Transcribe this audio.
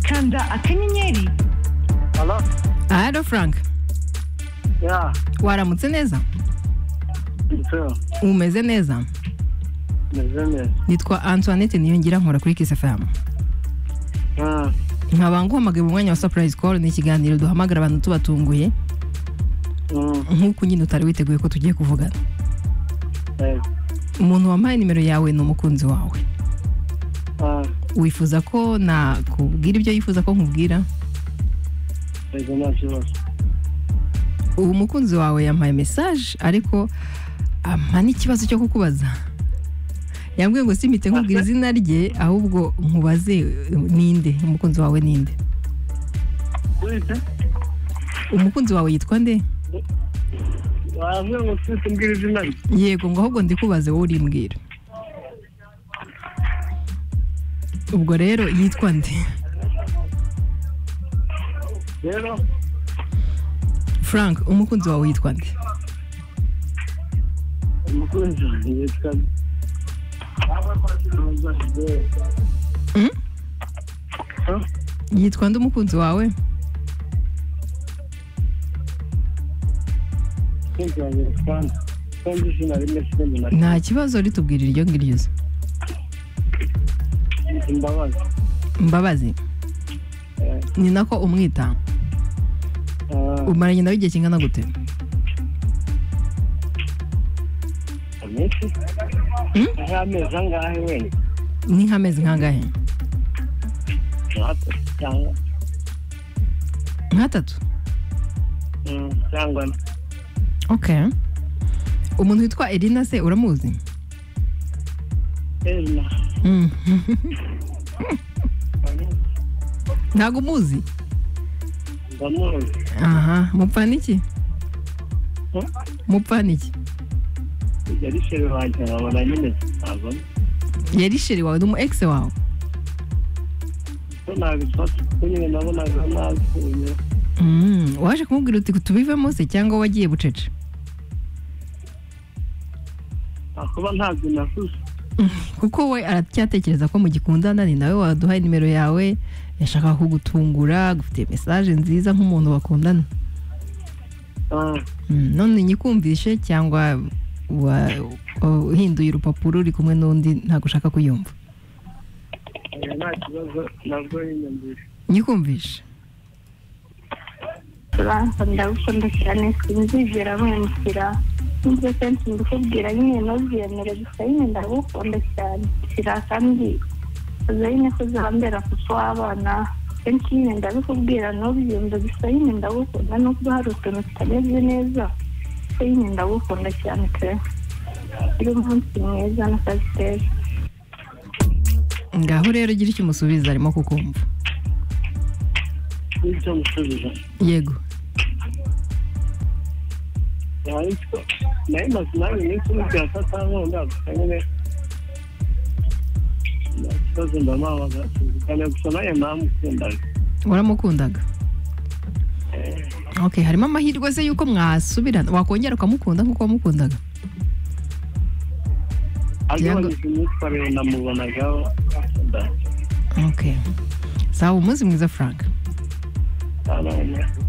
kanda akanyenyeri Halo? Halo Frank Ya, waramutse neza nso, umeze neza meze neza. nitwa antoinette niyongira nkora kuri kiss fm Mm, nkaba nguhamagaye mu mwanya wa surprise call ni ikiganiro duhamagara abantu tubatunguye mm, nk'uko nyine utari witeguye ko tugiye kuvugana eh, umuntu wampaye nimero yawe ni umukunzi wawe ah, wifuza ko nakubwira ibyo yifuza ko nkubwira yego, nta kibazo. ubu umukunzi wawe yampaye message ariko ampa n'ikibazo cyo kukubaza yambwiye ngo simite nkubwira izina rye ahubwo nkubaze eh, ninde umukunzi wawe ninde Wite? umukunzi wawe yitwa nde Wambwira ngo sisi mbwira izina rye. yego ngo ahubwo ndikubaze wowe urimbwira ubwo rero yitwa nde Rero, frank umukunzi wawe yitwa nde umukunzi wanjye yitwa... Mm? Ah, yitwa nde umukunzi wawe umukunzi wanjye yitwa nde? Ko nzi izina rimwe sinzi na nta kibazo ritubwira iryo ngiryo uzi ryo. Imbabazi. mbabazi Eh, ni nako umwita ah, umaranye nawe igihe kingana gute amezi? Mm? Nk'amezi angahe wenda? ni nk'amezi nk'angahe Nk'atatu cyangwa- nk'atatu Mm, cyangwa ane. okay umuntu witwa erina se uramuzi Eh, na- Mm. ntabwo umuzi ndamuzi. aha mupfa n'iki Mm? mupfa n'iki yari sheri wanjye nkabona nyine ntabwo yari sheri wawe ni umu egisi wawe ko nabifata kuko nyine nabonaga napfuye Mm, waje kumubwira uti tubivemo se cyangwa wagiye bucece akuba ntabyo nakuze kuko we aracyatekereza ko mugikundana ni nawe waduhaye nimero yawe yashakaga kugutungura agufitiye mesaje nziza nk'umuntu bakundana Ah, Mm, none nyikumvishe cyangwa wa- wa- uhinduye urupapuro uri kumwe n'undi ntabwo ushaka kuyumva oya, nta kibazo nabwo yiyumvisha nyikumvishe turansa ndagukunda cyane sinzigera wemukira n'ibyo kenshi ndikubwira nyine ntubyemere gusa nyine ndagukunda cyane shyira kandi uza nyine kuzambera kuko wabana kenshi nyine ndabikubwira ntubyumve gusa nyine ndagukunda nubwo hari utuntu tutameze neza kuko nyine ndagukunda cyane pe uri umunsi mwiza n'akazi keza ngaho rero gira icyo umusubiza arimo kukumva n'icyo musubiza yego ariko nayo maze nawe iminsi umwe bya katankunda gusa nyine nta kibazo ndamuhabaga tuzigane gusa nayo namukundaga waramukundaga okay harimo amahirwe se yuko mwasubirana wakongera ukamukunda nk'uko wamukundaga agabanyije imyitwarire namubonagaho akundana okay sawa umunsi mwiza frank cyane